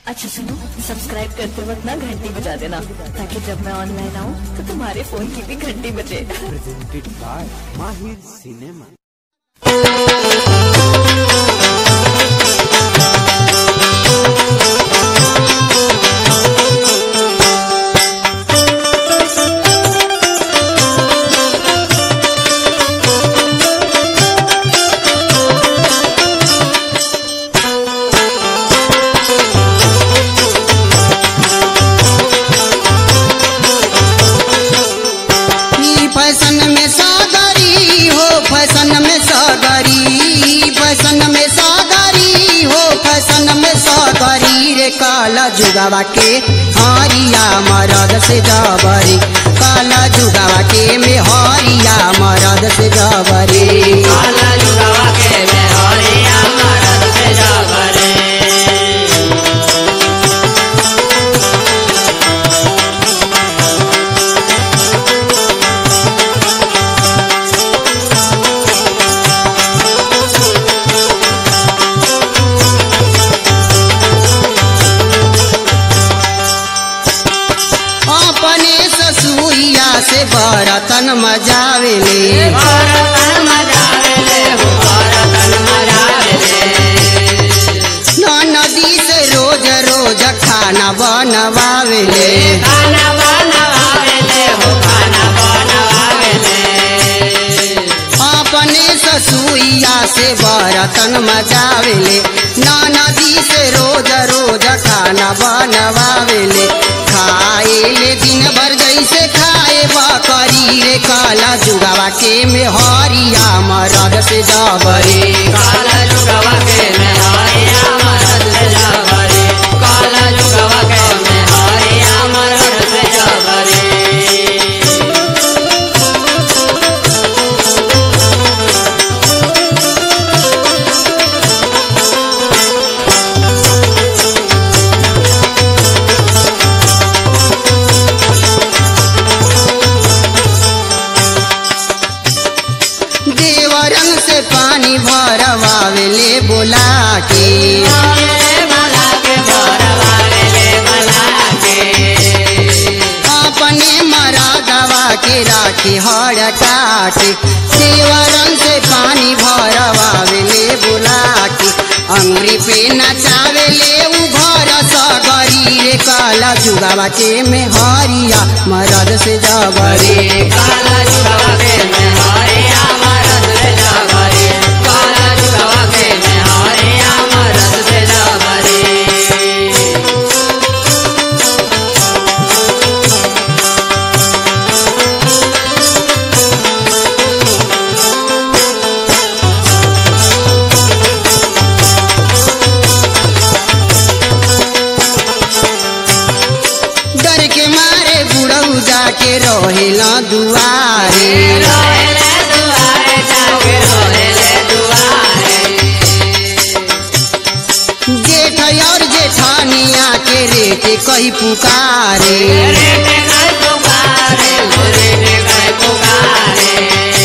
अच्छा सुनो सब्सक्राइब करते वक्त ना घंटी बजा देना ताकि जब मैं ऑनलाइन आऊँ तो तुम्हारे फोन की भी घंटी बजे presented by Mahir Cinema. ई फैशन में सागरी हो फैशन में सागरी फैशन में सागरी हो फैशन में सागरी रे काला जुगावा के हरिया मरद से जबरी काला जुगावा के में हरिया मरद से जबरी काला जुगावा के में हरिया मरद से जागरे अपने ससुइया से बरतन मजावेले भरतन मजावेले हो भरतन मजावेले नदी से रोज रोज खाना बनवावेले खाना बनवावेले हो खाना बनवावेले अपने ससुइया से बरतन मचावेले नदी से रोज रोज खाना बनवावेले खाएले दिन भर जैसे खाए बकरी रे काला जुगावा के में हरिया मरद से जबरे काला जुगावा के में हरिया मरद से जागरे काला जुगावा के में हरिया मरद से जागरे देवरन से पानी भरवावेले बोला के भला के भरवावेले भला के अपने मरादवा के राखी हर काटे देवरन से पानी भरवावेले बुला के अंगरी पे नचावेले उ घर सगरी रे काला जुगावा के में हरिया मरद से जगरे काला जुगावा के में हरिया मरद से जागरे काला जुगावा के में हरिया मरद से जागरे डर के मारे बुढ़ऊ जाके रहेला दुआरे रोहेले दुआरे जाके रोहेले दुआरे जेठ और जेठानिया के रेटे कही पुकारे रेटे गए पुकारे रेटे गए पुकारे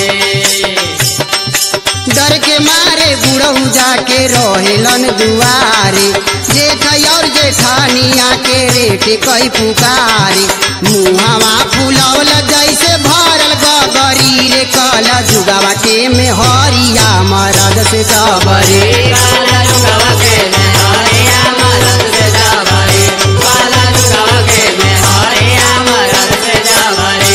डर के मारे बुढ़ऊ जाके रहेलन दुआरे जेठ और जेठानिया के रेटे कई पुकारे मुहावा फुलौल जैसे भरल गगरी रे कला जुगावा के में हरिया मरद से सबरे काला जुगावा के में हरिया मरद से जागरे काला जुगावा के में हरिया मरद से जागरे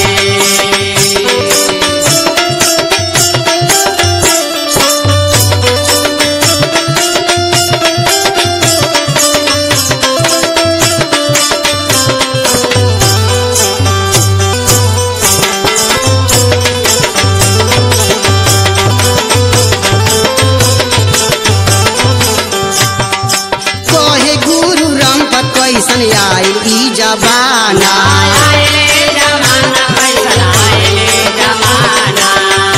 कहे गुरु रामपत कैसन आयल ई जबाना आएले जमाना कैसन आएले जमाना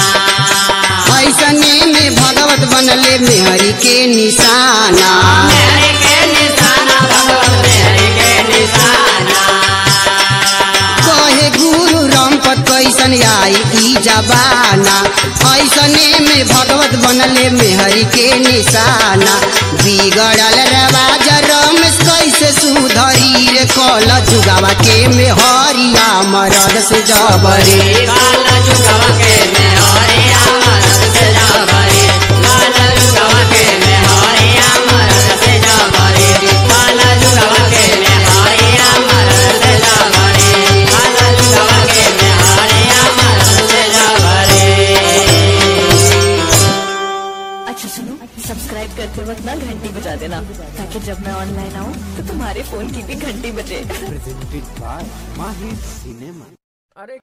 ऐसने में भगवत बनले मेहरी के निशाना मेहरी के निशाना भगवत मेहरी के निशाना कहे गुरु रामपत कैसन आई ई जबाना ऐसने में भगवत बनले मेहरी के निशाना बिगड़ल रवाज रमेश कैसे जुगावा के में हरिया मरद से जबरी काला जुगवा के में हरिया मरद से जाबरी काला जुगवा के में हरिया मरद से जाबरी काला जुगवा के में हरिया मरद से जाबरी काला जुगवा के में हरिया मरद से जाबरी अच्छा सुनो सब्सक्राइब करते वक्त ना घंटी बजा देना ताकि जब मैं ऑनलाइन आऊँ तो तुम्हारे फोन की भी घंटी बजे presented by Mahir Cinema.